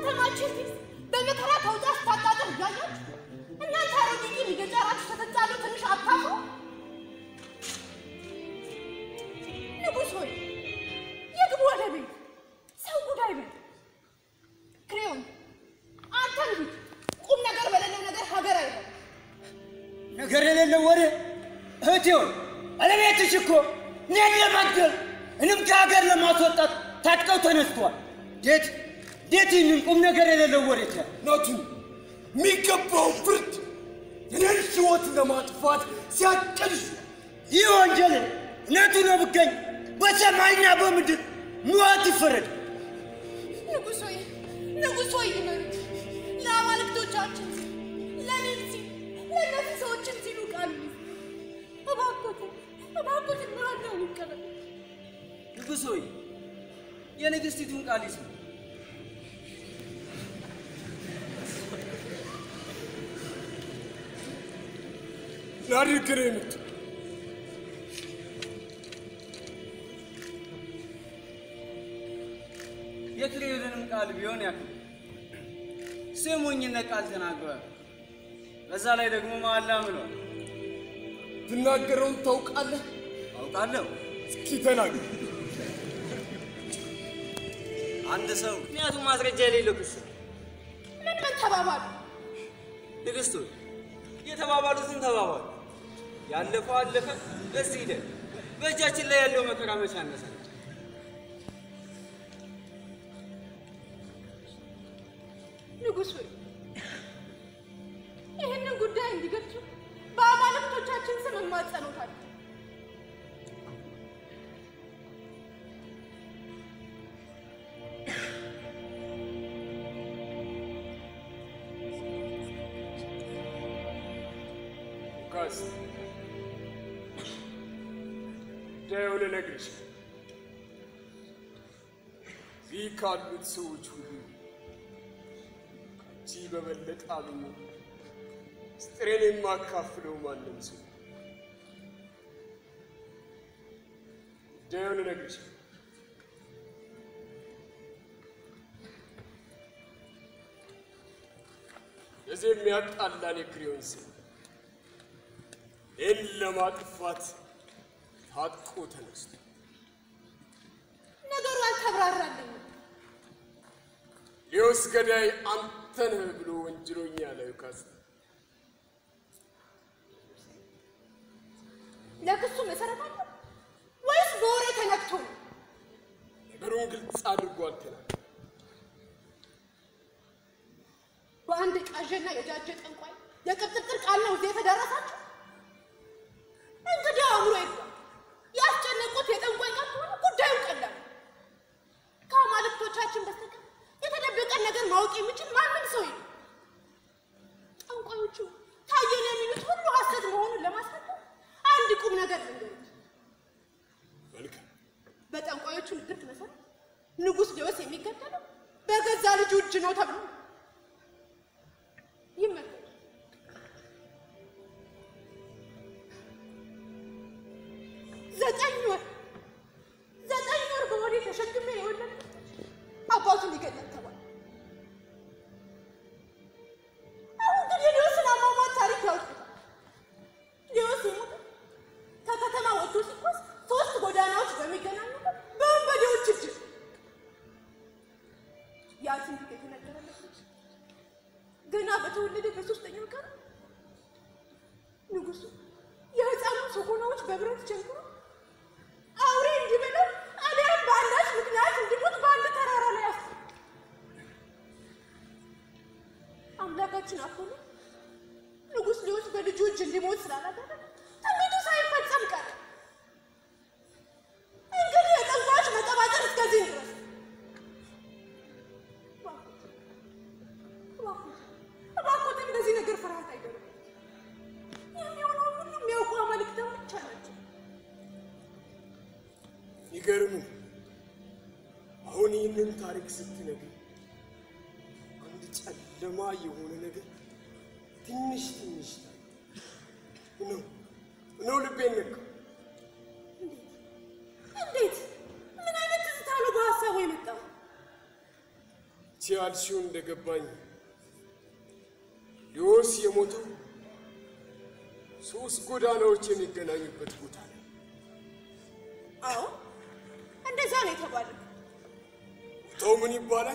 ከተማችን ፊት በመከራ ተውጣ ስታጣጥር እያያችሁ እናንተ አሮጊት እየጫራችሁ ስትጣሉ ትንሽ አታፍሩ? ንጉሥ ሆይ የግቡ ወደ ቤት ሰው ጉዳይ በል። ክሬዮን አንተ ልጅ ቁም ነገር በሌለው ነገር ሀገር አይበል። ነገር የሌለው ወሬ እህቴ ሆይ ባለቤትሽ እኮ እኔን ለመግደል እኔም ከሀገር ለማስወጣት ታጥቀው ተነስተዋል። እንዴት እንዴት ይህንን ቁም ነገር የሌለው ወሬ ትያለሽ? ናቱ የሚገባው ፍርድ የኔን ሕይወት ለማጥፋት ሲያቀልሽ ይህ ወንጀል እውነቱ ነው ብገኝ በሰማይና በምድር ሞት ይፈረድ። ንጉሥ ሆይ ንጉሥ ሆይ ይመኑት። ለአማልክቶቻችን ሲል ለእኔም ሲል ለእነዚህ ሰዎችም ሲሉ ቃል እባኮትን እባኮትን ምራዳውን ይቀበል። ንጉሥ ሆይ የንግሥቲቱን ቃል ይስሙ። ላድርግ ነው የምት የክሬዮንንም ቃል ቢሆን ያክል ስሙኝነት ቃል ተናግሯል። በዛ ላይ ደግሞ መሐላ ምሏል። ትናገረውን ታውቃለህ? አውቃለሁ። እስኪ ተናገር። አንድ ሰው ምክንያቱም ማስረጃ የሌለው ክስ ምን ምን ተባባሉ? ንግሥት ሆይ የተባባሉትን ተባባሉ። ያለፈው አለፈ፣ በዚህ ሂደት በእጃችን ላይ ያለው መከራ መቼ ያነሳል? ንጉሥ ሆይ ይህንን ጉዳይ እንዲገልጹ በአማልክቶቻችን ስም እማጸኖታለሁ። ሉካስ ጉዳዩን ልነግርሽ እዚህ ካሉት ሰዎች ሁሉ ከአንቺ በበለጠ አምኜ ምስጢሬን የማካፍለው ማንም ሰው ጉዳዩን ልነግርሽ እዚህ የሚያጣላን የክሬዮን ሰው ይህን ለማጥፋት ታጥቆ ተነስቶ ነገሩ አልተብራራልኝም። ሌዎስ ገዳይ አንተ ነህ ብሎ ወንጅሎኛል። ሉካስ ለክሱ መሰረት አለው ወይስ በወሬ ተነክቶ ነው? ነገሩን ግልጽ አድርጎ አልተናገረም። በአንድ ቃዥና የጃጀ ጠንቋይ የቅብጥርጥር ቃል ነው እዚህ የተደረሳችሁ? እንግዲህ አእምሮ ይግባ። ያስጨነቁት የጠንቋይ ቃል ከሆነ ጉዳዩ ቀላል ነው። ከአማልክቶቻችን በስተቀር የተደበቀን ነገር ማወቅ የሚችል ማንም ሰው የለም። ጠንቋዮቹ ታየን የሚሉት ሁሉ ሐሰት መሆኑን ለማስረዳት አንድ ቁም ነገር ልንገሩት። መልካም በጠንቋዮቹ ንግርት መሰረት ንጉሥ ሌዎስ የሚገደለው በገዛ ልጁ እጅ ነው ተብሎ ነው። ይመለከቱ። ዘጠኝ ወር ዘጠኝ ወር በሆዴ ተሸክሜ የወለድኩት አባቱ ሊገደል ተባለ። አሁን ግን የሌዎስን አሟሟት ታሪክ ያውቁታል። ሌዎስ የሞተው ከከተማ ወጥቶ ሲጓዝ ሶስት ጎዳናዎች በሚገናኙበት በወንበዴዎች እጅ ነው። ያ ትንቢት የተነገረለት ልጅ ገና በተወለደ በሶስተኛው ቀን ንጉሱ የህፃኑ ሰኮናዎች በብረት ቸንክሮ አውሬ እንዲበላው አሊያም በአንዳች ምክንያት እንዲሞት በአንድ ተራራ ላይ አስ አምላካችን አፖሎ ንጉሥ ሌዎስ በልጁ እጅ እንዲሞት ስላላደረገ ትንቢቱ ሳይፈጸም ቀረ። እንግዲህ የጠንቋዮች መጠባጠር እስከዚህ ድረስ እባክዎትን እንደዚህ ነገር ፍርሃት አይደለም። የሚሆነውን ሁሉ የሚያውቁ አማልክቶች ናቸው። ይገርም ነው። አሁን ይህንን ታሪክ ስትነግር አንድ ጨለማ የሆነ ነገር ትንሽ ትንሽ ታየ ነው ነው ልቤን ነካ። እንዴት? ምን አይነት ትዝታ ነው በሀሳቡ የመጣው? ያልሽው እንደገባኝ ሊዮስ የሞተው ሶስት ጎዳናዎች የሚገናኙበት ቦታ ነው። አዎ እንደዛ ነው የተባለው። ቦታው ምን ይባላል?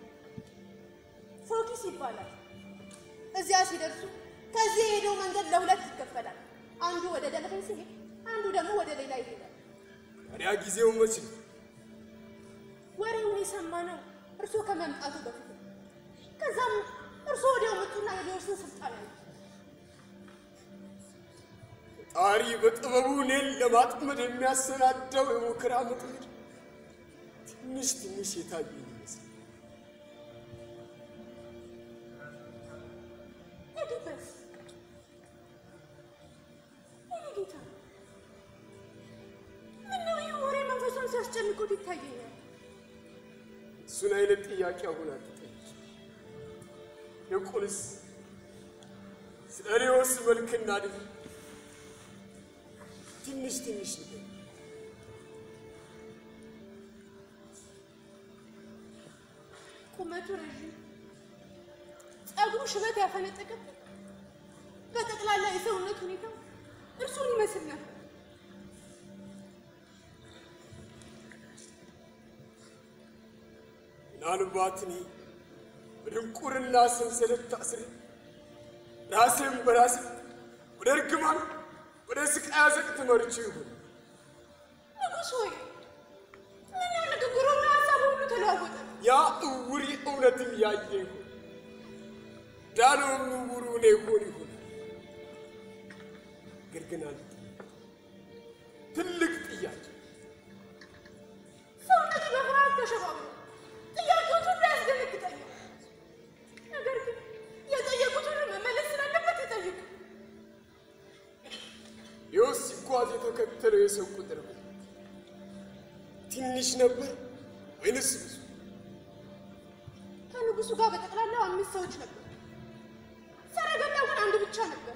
ፎኪስ ይባላል። እዚያ ሲደርሱ ከዚህ የሄደው መንገድ ለሁለት ይከፈላል። አንዱ ወደ ደለፈኝ ሲሄድ፣ አንዱ ደግሞ ወደ ሌላ ይሄዳል። ታዲያ ጊዜው መች ነው? ወሬውን የሰማነው እርሶ ከመምጣቱ በፊት ነው። ከዛም እርሶ ወዲያው መጡና የሊዮስን ስልጣን ያዙ። ጣሪ በጥበቡ እኔን ለማጥመድ የሚያሰናዳው የሙከራ ምጥምድ ትንሽ ትንሽ የታየኝ ይመስል ሄድበት የኔ ጌታ፣ ምነው ይህ ወሬ መንፈሱን ሲያስጨንቁት ይታየኛል። እሱን አይነት ጥያቄ አሁን አትጠይቂ። ይልቁንስ ስለ ሊዮስ መልክና ድፍ ትንሽ ትንሽ ንገሪኝ። ቁመቱ ረዥም፣ ጸጉሩ ሽበት ያፈነጠቀበት፣ በጠቅላላ የሰውነት ሁኔታ እርሱን ይመስል ነበር። ምናልባት እኔ በድንቁርና ሰንሰለት ታስሬ ራሴን በራሴ ወደ እርግማን ወደ ስቃይ አዘቅት መርቼ ይሆን? ንጉሥ ሆይ ምነው ንግግሩና ሀሳቡ ሁሉ ተለዋወጠ? ያ እውር እውነትም ያየ ይሆን? ዳነውም እውሩ እኔ ይሆን ይሆን? ነገር ግን አንድ ትልቅ ጥያቄ ሰውነቱ በፍርሃት ተሸባብሮ ጥያቄዎቹ ሁሉ ያስደነግጠኛል። ነገር ግን የጠየቁት ሁሉ መመለስ ስላለበት ይጠይቁ። ሊዮስ ሲጓዝ የተከተለው የሰው ቁጥር ምን? ትንሽ ነበር ወይንስ ብዙ? ከንጉሱ ጋር በጠቅላላው አምስት ሰዎች ነበሩ። ሰረገላው ግን አንድ ብቻ ነበር።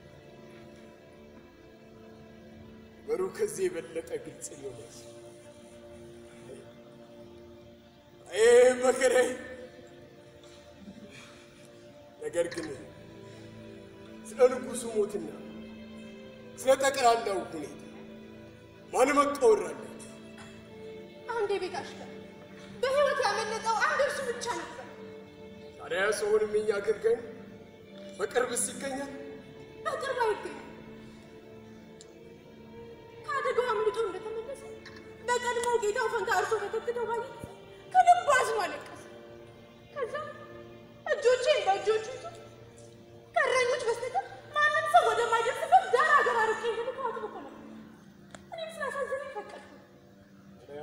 ነገሩ ከዚህ የበለጠ ግልጽ ሊሆን ይችላል። አይ መከራዬ! ነገር ግን ስለ ንጉሱ ሞትና ስለ ጠቅላላው ሁኔታ ማን መቃወር አላችሁ? አንድ የቤት አሽከር በሕይወት ያመለጠው አንድ እርሱ ብቻ ነበር። ታዲያ ሰውንም የኛ አገልጋይ በቅርብስ ይገኛል? በቅርብ አይገኝም። ከአደጋው አምልጦ እንደተመለሰ በቀድሞ ጌታው ፈንታ እርሶ ተተክተው ባየ ጊዜ ከልቡ አዝኖ አለቀሰ። ከዛም እጆቼን በእጆቹ ይዞ ከእረኞች በስተቀር ማንም ሰው ወደማይደርስበት ዳር ሀገር አርቄ ልልኮ አጥብቆ ነበር። እኔም ስላሳዘነኝ ፈቀድኩ። ታዲያ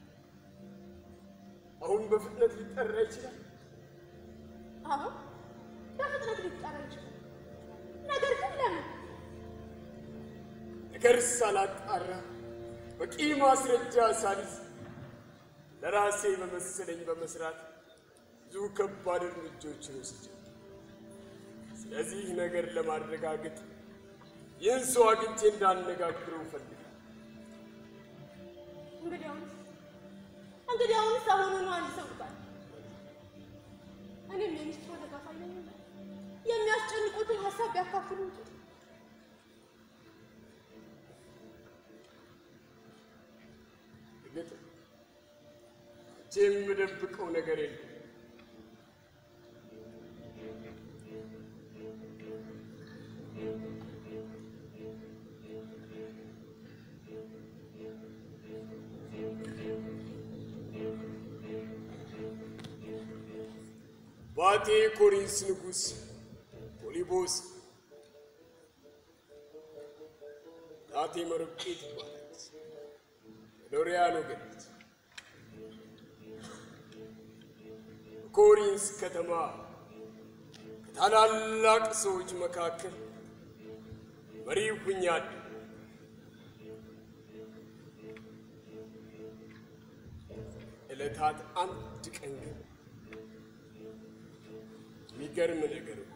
አሁን በፍጥነት ሊጠራ ይችላል? አሁን በፍጥነት ሊጠራ ይችላል። ነገር ግን ለምን? ነገር ሳላጣራ በቂ ማስረጃ ሳልይዝ ለራሴ በመሰለኝ በመስራት ብዙ ከባድ እርምጃዎችን ወስጃለሁ። ስለዚህ ነገር ለማረጋገጥ ይህን ሰው አግኝቼ እንዳነጋግረው እፈልጋለሁ። እንግዲያውንስ እንግዲያውንስ አሁኑኑ አንድ ሰው ልባል። እኔም የሚስትሮ ተካፋይ ነኝና የሚያስጨንቁትን ሀሳብ ቢያካፍሉ ጥሩ። እርግጥ እጄ የምደብቀው ነገር የለም። ባቴ ኮሪንስ ንጉሥ ፖሊቦስ ጣቴ መርቄ ትባላለች። ሎሪያኖ ገነት በኮሪንስ ከተማ ከታላላቅ ሰዎች መካከል መሪ ሁኛለሁ። ዕለታት አንድ ቀን ግን የሚገርም ነገር ነው።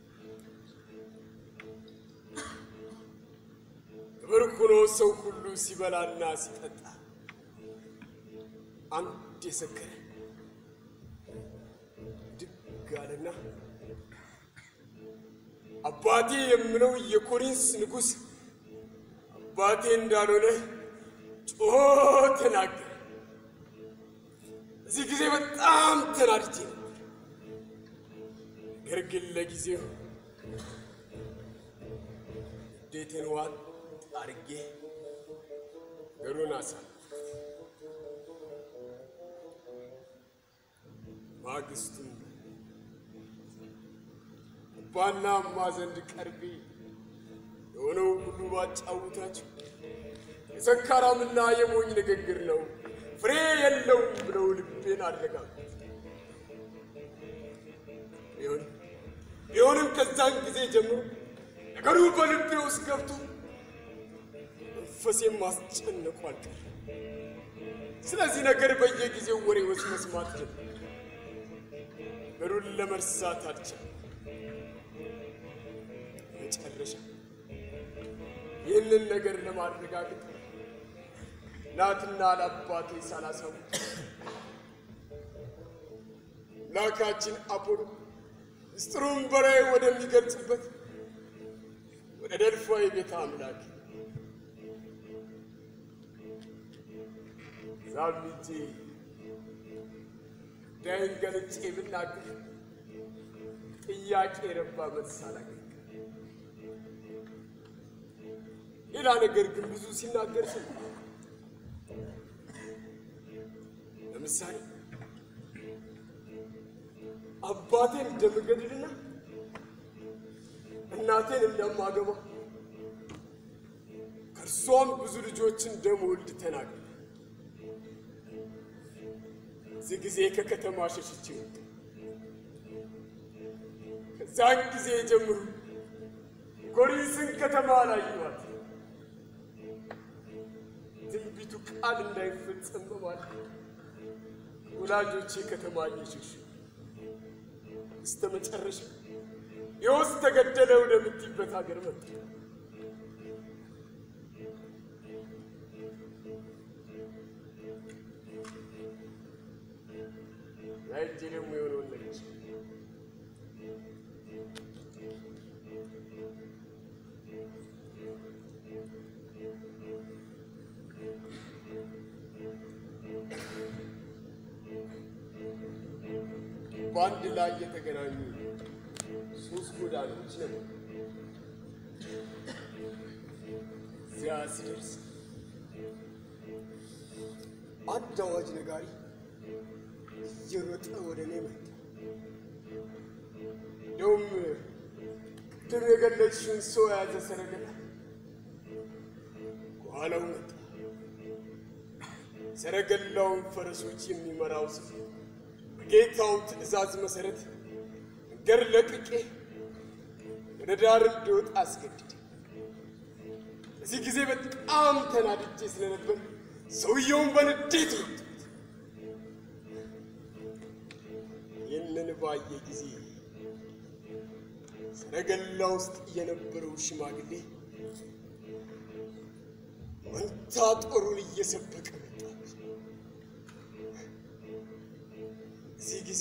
ክብር ሆኖ ሰው ሁሉ ሲበላና ሲጠጣ አንድ የሰከረ ብድግ አለና አባቴ የምለው የኮሪንስ ንጉሥ አባቴ እንዳልሆነ ጮሆ ተናገረ። እዚህ ጊዜ በጣም ተናድጄ ነበር። ነገር ግን ለጊዜው እንዴትን ዋጥ አድርጌ ነገሩን አሳለፍኩ። ማግስቱም አባና እማ ዘንድ ቀርቤ የሆነው ሁሉ ባጫውታቸው የሰካራምና የሞኝ ንግግር ነው፣ ፍሬ የለውም ብለው ልቤን አረጋጉት። ቢሆንም ቢሆንም ከዛን ጊዜ ጀምሮ ነገሩ በልቤ ውስጥ ገብቶ መንፈሴም ማስጨነቁ አልቀረ። ስለዚህ ነገር በየጊዜው ወሬዎች መስማት ጀመርኩ። ነገሩን ለመርሳት አልቻልኩም። መጨረሻ ይህንን ነገር ለማረጋገጥ እናትና ለአባቴ ሳላሳውቅ አምላካችን አፖሎ ምስጢሩን በላይ ወደሚገልጽበት ወደ ደልፋዊ ቤተ አምላክ ዛም ሄጄ ጉዳይን ገልጬ ብናገር ጥያቄ ረባ መልስ አላገኝም። ሌላ ነገር ግን ብዙ ሲናገር ስም ለምሳሌ አባቴን እንደምገድልና እናቴን እንደማገባ ከእርሷም ብዙ ልጆችን እንደምወልድ ተናገረ። እዚህ ጊዜ ከከተማ ሸሽቼ ወጣሁ። ከዛን ጊዜ ጀምሮ ኮሪንስን ከተማ አላየኋት። ትንቢቱ ቃል እንዳይፈጸም በማለት ወላጆቼ ከተማ እየሸሹ እስተ መጨረሻ ዮስ ተገደለ ወደምትይበት ሀገር መጡ። ያይጄ ደግሞ የሆነውን ነገር በአንድ ላይ የተገናኙ ሶስት ጎዳናዎች ነበሩ። እዚያ ሲደርስ አንድ አዋጅ ነጋሪ እየሮጠ ወደ እኔ መጣ። እንደውም ቅድም የገለጽሽውን ሰው የያዘ ሰረገላ ከኋላው መጣ። ሰረገላውን ፈረሶች የሚመራው ሰው በጌታው ትእዛዝ መሰረት መንገድ ለቅቄ ወደ ዳር እንዲወጣ አስገድደ። በዚህ ጊዜ በጣም ተናድጄ ስለነበር ሰውየውን በንዴት መቱት። ይህንን ባየ ጊዜ ሰረገላ ውስጥ የነበረው ሽማግሌ መንታ ጦሩን እየሰበቀ መጣ። እዚህ ጊዜ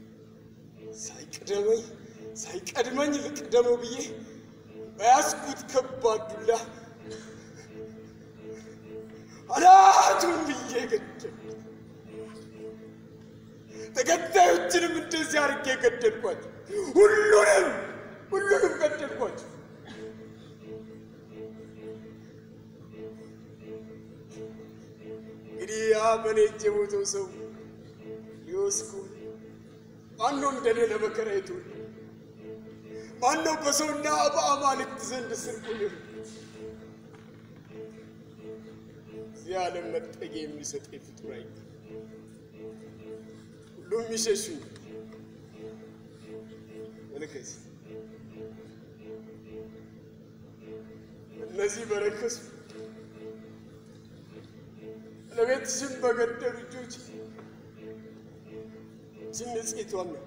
ሳይቀደመኝ ሳይቀድመኝ ልቅደመው ብዬ በያዝኩት ከባድ ዱላ አናቱን ብዬ ገደልኩት። ተከታዮችንም እንደዚህ አድርጌ ገደልኳቸው። ሁሉንም ሁሉንም ገደልኳቸው። እንግዲህ ያ በኔ እጅ የሞተው ሰው ሊወስኩ ማነው እንደኔ ለመከራ የተወለደ? ማነው በሰውና በአማልክት ዘንድ ስርቁን እዚህ ዓለም መጠጊያ የሚሰጠኝ ፍጡር አይገኝም። ሁሉም ይሸሹኝ። መልከስ እነዚህ በረከሱ ለቤትሽም በገደሉ እጆች ይህችን ንጽሕቷን ነካ።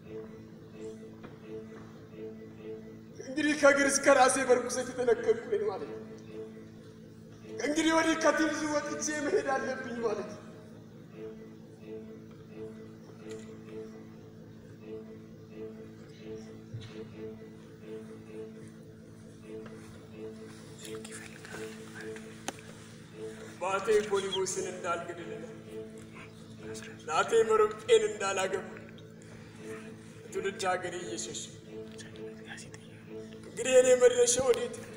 እንግዲህ ከእግር እስከ ራሴ በርኩሰት የተነከርኩ ነኝ ማለት ነው። እንግዲህ ወዲህ ከትብዙ ወጥቼ መሄድ አለብኝ ማለት ነው። እናቴ ፖሊቦስን እንዳልገድልና እናቴ መሮጴን እንዳላገባ ትውልድ ሀገሬ እየሸሸ እንግዲህ እኔ መድረሻ ወዴት ነው?